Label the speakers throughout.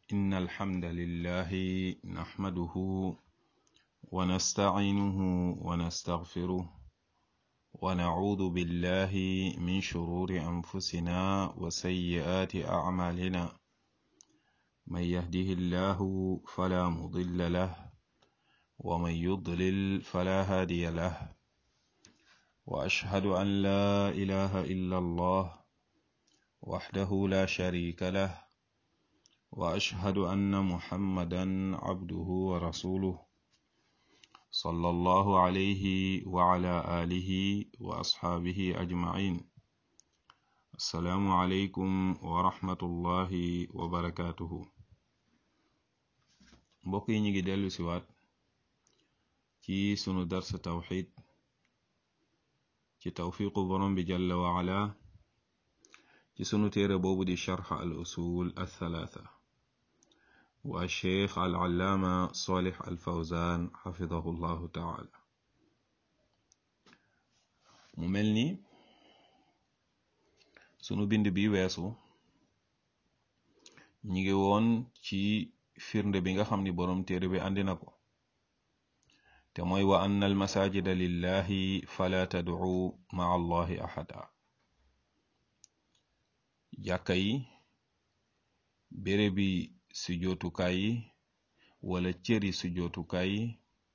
Speaker 1: إن الحمد لله نحمده ونستعينه ونستغفره ونعوذ بالله من شرور أنفسنا وسيئات أعمالنا من يهده الله فلا مضل له ومن يضلل فلا هادي له وأشهد أن لا إله إلا الله وحده لا شريك له واشهد ان محمدا عبده ورسوله صلى الله عليه وعلى اله واصحابه اجمعين السلام عليكم ورحمه الله وبركاته mbokk yi ñu ngi dellu siwaat ci sunu darsa tawxid ci tawfiqu borom bi jalla waala ci sunu téere boobu di charx al usul althalatha wa cheikh al allaama solih al fawzan xafidahu llahu taala mu mel ni sunu bind bi weesu ñi ngi woon ci firnde bi nga xam ni boroom téere bi andi na ko te mooy wa anna al masajida lillahi fala tad'u maa allahi ahada jàkka yi bérébi sujootukaay yi wala cëri sujootukaay yi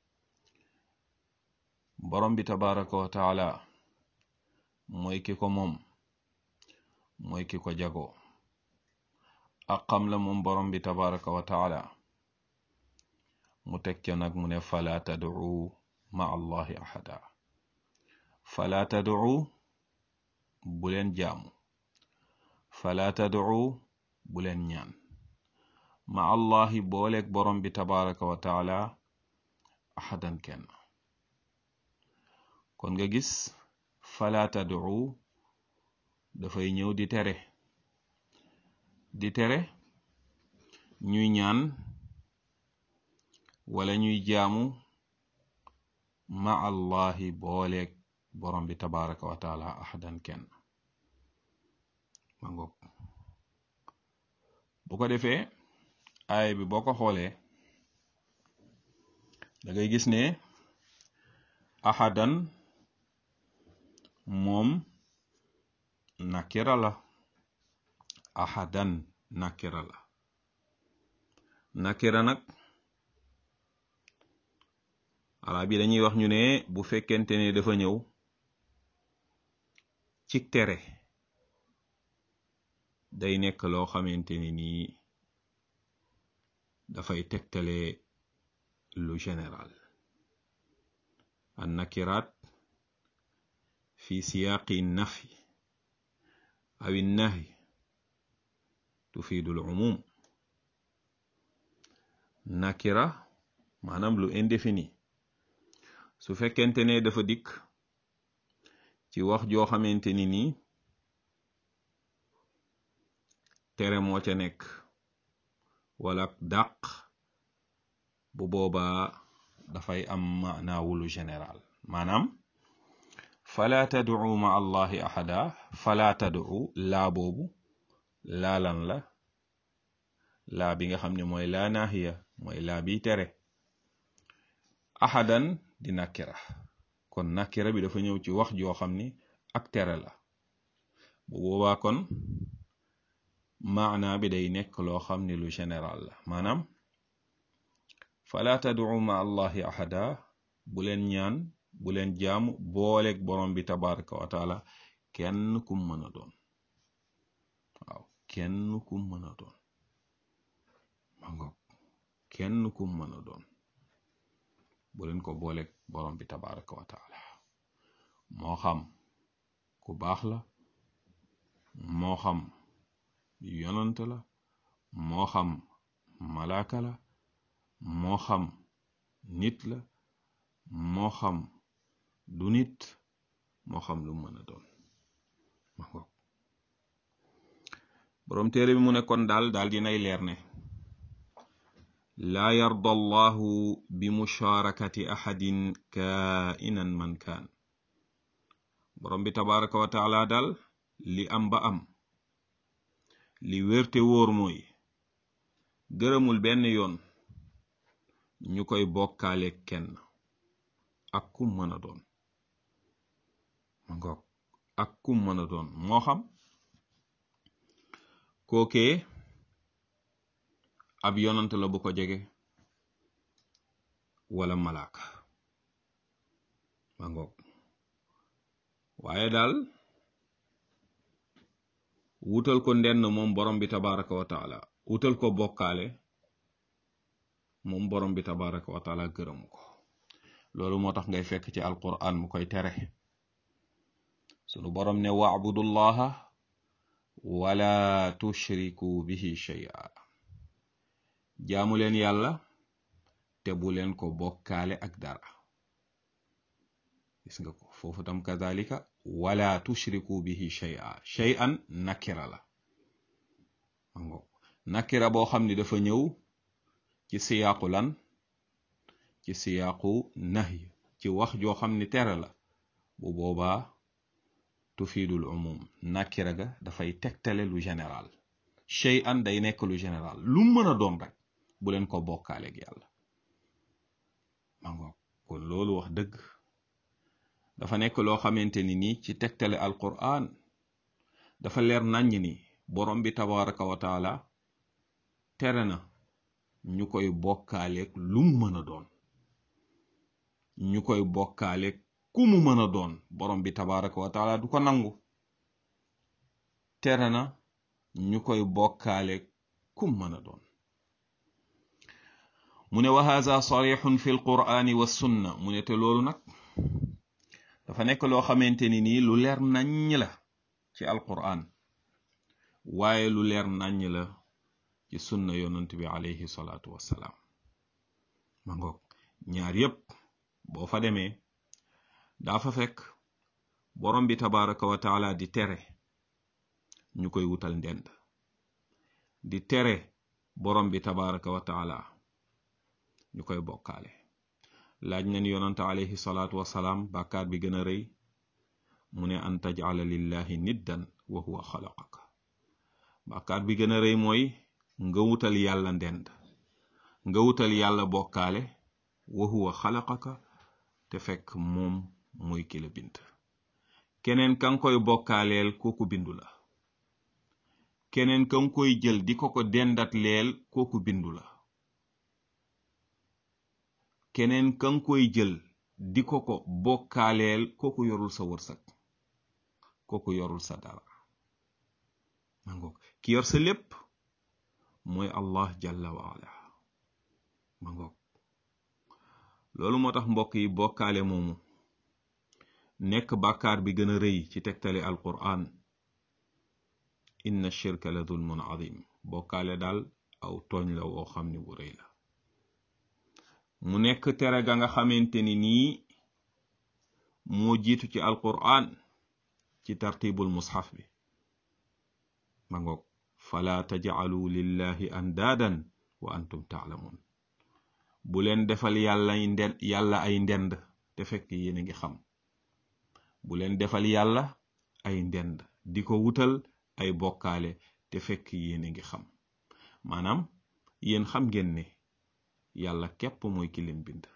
Speaker 1: borom bi tabaraka wa taala mooy ki ko moom mooy ki ko jago ak xam la moom borom bi tabaraka wa taala mu teg ca nag mu ne fala tad'u ma allahi ahada fala tad'u bu leen jaamu fala tad'u bu leen ñaan ma allahi booleeg borom bi tabaraka wa taala ahadan kenn kon nga gis fala tad'u dafay ñëw di tere di tere ñuy ñaan wala ñuy jaamu ma allahi booleeg borom bi tabaraka wa taala ahadan kenn ma ngoog bu ko defee aaya bi boo ko xoolee da ngay gis ne ahadan moom nakira la ahadan nakira la nakira nag arab yi dañuy wax ñu ne bu fekkente ne dafa ñëw ci tere day nekk loo xamante ni nii dafay tegtale lu général an nakiraat fi siyaaqi nafi aw nahi tufiidu l umum nakira maanaam lu indéfini su fekkente ne dafa dikk ci wax joo xamante ni nii tere moo ca nekk wala dàq bu boobaa dafay am maanaawulu général maanaam fala tad'u ma allahi ahada fala tad'u laa boobu laalan la laa bi nga xam ne mooy laa naahiya mooy laa bi tere ahadan di nakira kon nakira bi dafa ñëw ci wax joo xam ni ak tere la bu boobaa kon maana bi day nekk loo xam ni lu général la maanaam fala tad'u ma allahi ahada bu leen ñaan bu leen jaamu booleeg borom bi tabaraka wa taala kenn kum mën a doon waaw kenn kum mën a doon ma ngoog kenn kum mën a doon bu leen ko booleeg borom bi tabaraka wa taala moo xam ku baax la moo xam yonant la moo xam malaaka la moo xam nit la moo xam du nit moo xam lu mën a doon ma ngoog boroom téere bi mu ne kon daal daal dinay leer ne laa yarda allahu bi musharakati ahadin kainan man kaan borom bi tabaraka wa taala daal li am ba am li wérte wóor mooy gërëmul benn yoon ñu koy bokkaale kenn ak kum mën a doon ma ngoog ak kum mën a doon moo xam kookee ab yonant la bu ko jege wala malaaka ma ngoog waaye daal wutal ko ndenn moom borom bi tabaraka wa taala wutal ko bokkaale moom borom bi tabaraka wa taala gërëmu ko loolu moo tax ngay fekk ci alquran mu koy tere sunu borom ne waabudullaha wala tushriku bihi shay'a jaamu leen yàlla te bu leen ko bokkaale ak dara gis nga ko foofu tam kazalika wala tushriku bihi shay'a shay'an nakira la mango nakira boo xam ni dafa ñëw ci siyaaqu lan ci siyaaqu nahy ci wax joo xam ni tere la bu boobaa tufidul umum nakira ga dafay tegtale lu général shay'an day nekk lu général lu mën a doon rek bu leen ko bokkaaleeg yàlla mango kon loolu wax dëgg dafa nekk loo xamante ni nii ci tegtale alquran dafa leer naññ ni borom bi tabaraka wa taala tere na ñu koy bokkaaleeg lu mu mën a doon ñu koy bokkaaleeg ku mu mën a doon borom bi tabaraka wa taala du ko nangu tere na ñu koy bokkaaleeg ku mu mën a doon mu ne wa haza sarixun fi alqurani wa sunna mu ne te loolu nag dafa nekk loo xamante ni nii lu leer naññ la ci alquran waaye lu leer naññ la ci sunna yonant bi alayhi salaatu wassalaam ma ngoog ñaar yépp boo fa demee daa fa fekk borom bi tabaraka wa taala di tere ñu koy wutal ndend di tere borom bi tabaraka wa taala ñu koy bokkaale laaj nañ yonante alayhi salaatu wasalaam bàkkaar bi gën a rëy mu ne an tajala lillahi niddan wa huwa xalaqaka bàkkaar bi gën a rëy mooy nga wutal yàlla ndend nga wutal yàlla bokkaale wa huwa xalaqaka te fekk moom mooy ki la bind keneen kan koy bokkaaleel kooku bindu la keneen kan koy jël di ko ko dendat leel kooku bindu la keneen kan koy jël di ko ko bokkaaleel kooku yorul sa wërsëg kooku yorul sa dara mangoog ki yor sa lépp mooy allah jalla waala mangoog loolu moo tax mbokk yi bokkaale moomu nekk bàkkaar bi gën a rëy ci tegtale alquran inna shirka la zulmun azim bokkaale daal aw tooñ la woo xam ne bu rëy la mu nekk tere ga nga xamante ni nii moo jiitu ci alquran ci tartibul mushaf bi ma ngoog fala tajcalu lillahi andaadan wa antum taalamun bu leen defal yàlla ay ndend yàlla ay ndend te fekk yéen a ngi xam bu leen defal yàlla ay ndend di ko wutal ay bokkaale te fekk yéen a ngi xam maanaam yéen xam ngeen ne yàlla képp mooy ki leen bind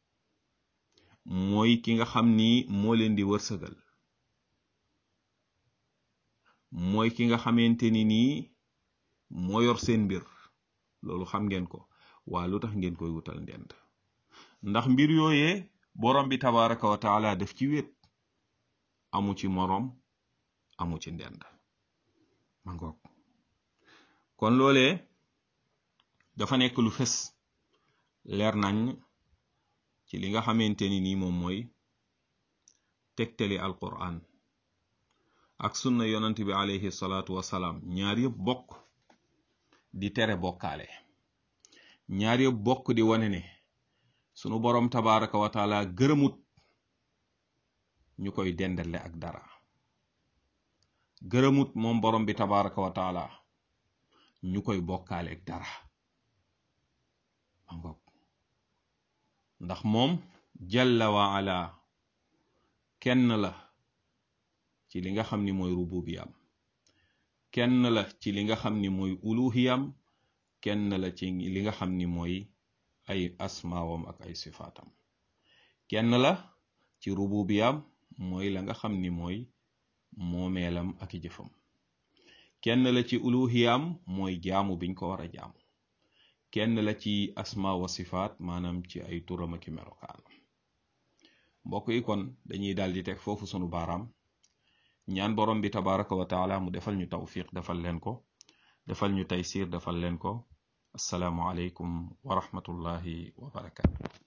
Speaker 1: mooy ki nga xam ni moo leen di wërsëgal mooy ki nga xamante ni nii moo yor seen mbir loolu xam ngeen ko waa lu tax ngeen koy wutal ndend ndax mbir yooyee borom bi tabaraka wa taala def ci wét amu ci moroom amu ci ndend ma ngoog kon loolee dafa nekk lu fes leer nañ ci li nga xamante ni nii moom mooy tegtali alquran ak sunna yonant bi alayhi salaatu wasalaam ñaar yëpp bokk di tere bokkaale ñaar yëpp bokk di wane ne sunu boroom tabaraka wa taala gërëmut ñu koy dendale ak dara gërëmut moom borom bi tabaraka wa taala ñu koy bokkaale ak dara angok ndax moom jalla wa ala kenn la ci li nga xam ni mooy rububiyam kenn la ci li nga xam ni mooy uluhiyam kenn la ci li nga xam ni mooy ay asmaawam ak ay sifaatam kenn la ci rububiyaam mooy la nga xam ni mooy moomeelam ak i jëfam kenn la ci uluhiyaam mooy jaamu biñ ko war a jaamu kenn la ci asma wa sifaat maanaam ci ay turam ak i melokaanam mbokk yi kon dañuy daal di teg foofu sunu baaraam ñaan borom bi tabaraka wa taala mu defal ñu tawfiq defal leen ko defal ñu taysir defal leen ko assalaamu aleykum wa rahmatullahi wa barakatu